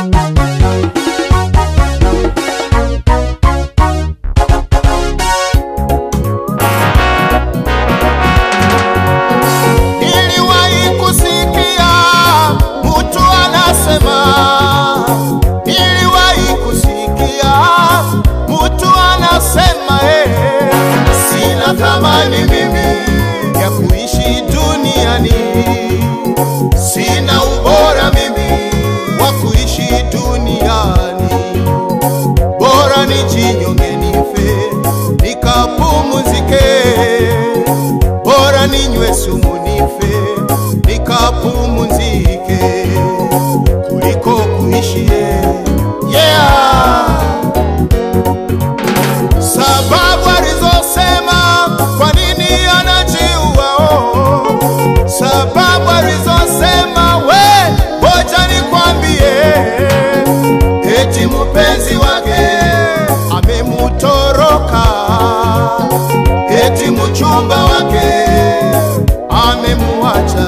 Niliwahi kusikia mtu anasema, niliwahi kusikia mtu anasema, eh, sina thamani mimi ya kuishi duniani, sina ubora mimi wa kuishi duniani, bora nijinyonge nife nikapumzike bora ninywe sumu nife nikapumzike kuliko kuishi yeah. Sababu alizosema kwa nini anajiua oh. Sababu alizosema we, ngoja nikwambie, eti mpenzi wake amemutoroka eti mchumba wake amemuacha,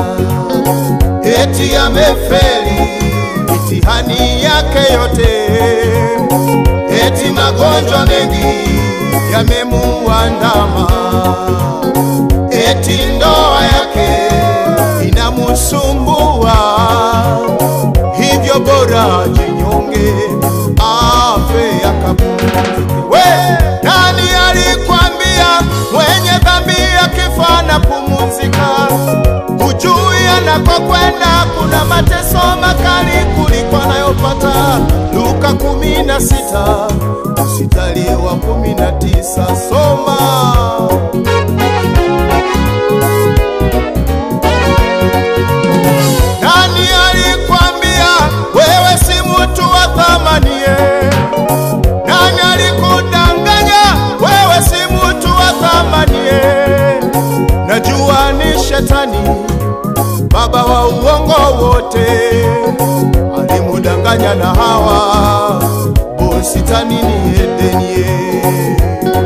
eti amefeli mitihani yake yote, eti magonjwa mengi yamemuandama, eti ndoa yake inamusumbua, hivyo bora jinyonge afe akapumzike. We, nani alikwambia mwenye dhambi akifa na pumzika? Hujui anakokwenda kuna mateso makali kuliko anayopata. Luka kumi na sita mstari wa kumi na tisa soma. Nani alikwambia wewe si mtu wa thamani? eh? Nani alikudanganya wewe si mtu wa thamani? eh? Najua ni shetani baba wa uongo wote, alimudanganya na Hawa bustani ni Edeni. eh.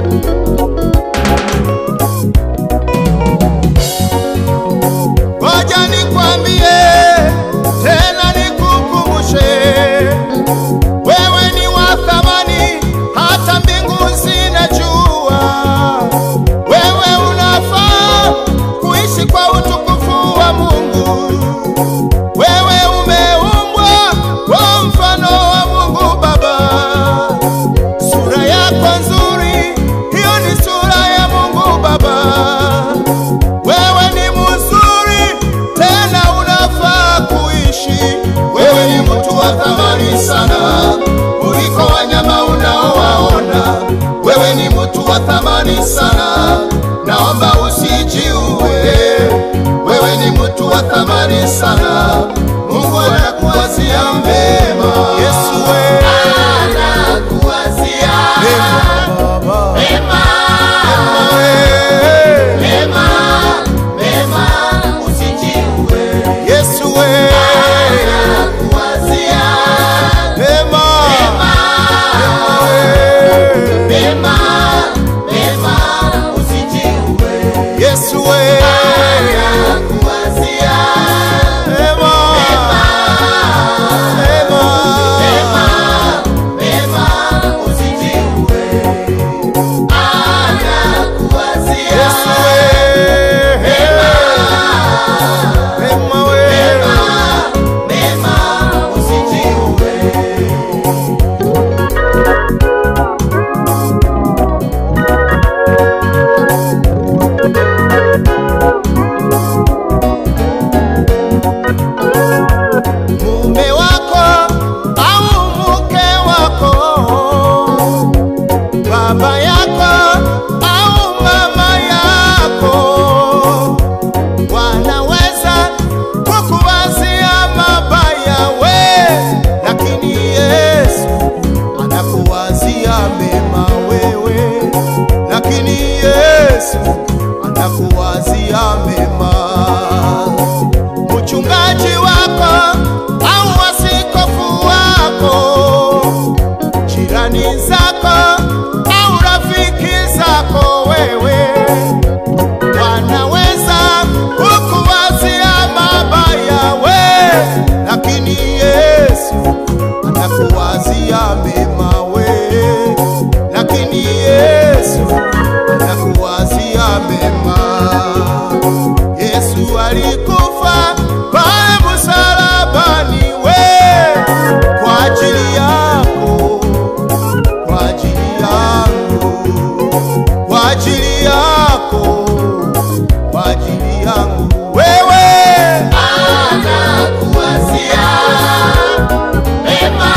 Ngoja nikwambie tena nikukumbushe, wewe ni wa thamani, hata mbingu zinajua. Wewe unafaa kuishi kwa utukufu wa Mungu. Wewe umeumbwa kwa mfano wa Mungu Baba. anakuwazia mema we, lakini Yesu anakuwazia mema. Yesu alikufa pale msalabani we, kwa ajili yako, kwa ajili yangu, kwa ajili yako, kwa ajili yangu wewe anakuwazia mema,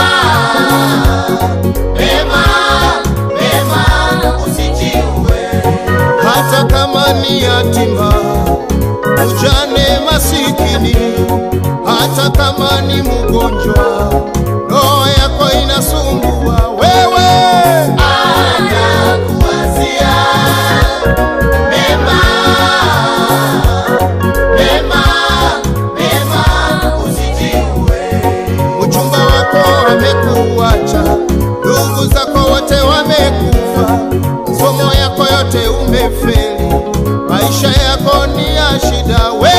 mema, mema, usijiue. hata kama ni yatima, ujane, masikini, hata kama ni mgonjwa, roho yako inasumbua wewe, Anakuwazia mema, mema, mema, usijiue. mchumba wako amekuacha, ndugu zako wote wamekufa, masomo yako yote umefeli, maisha yako ni ya shida wewe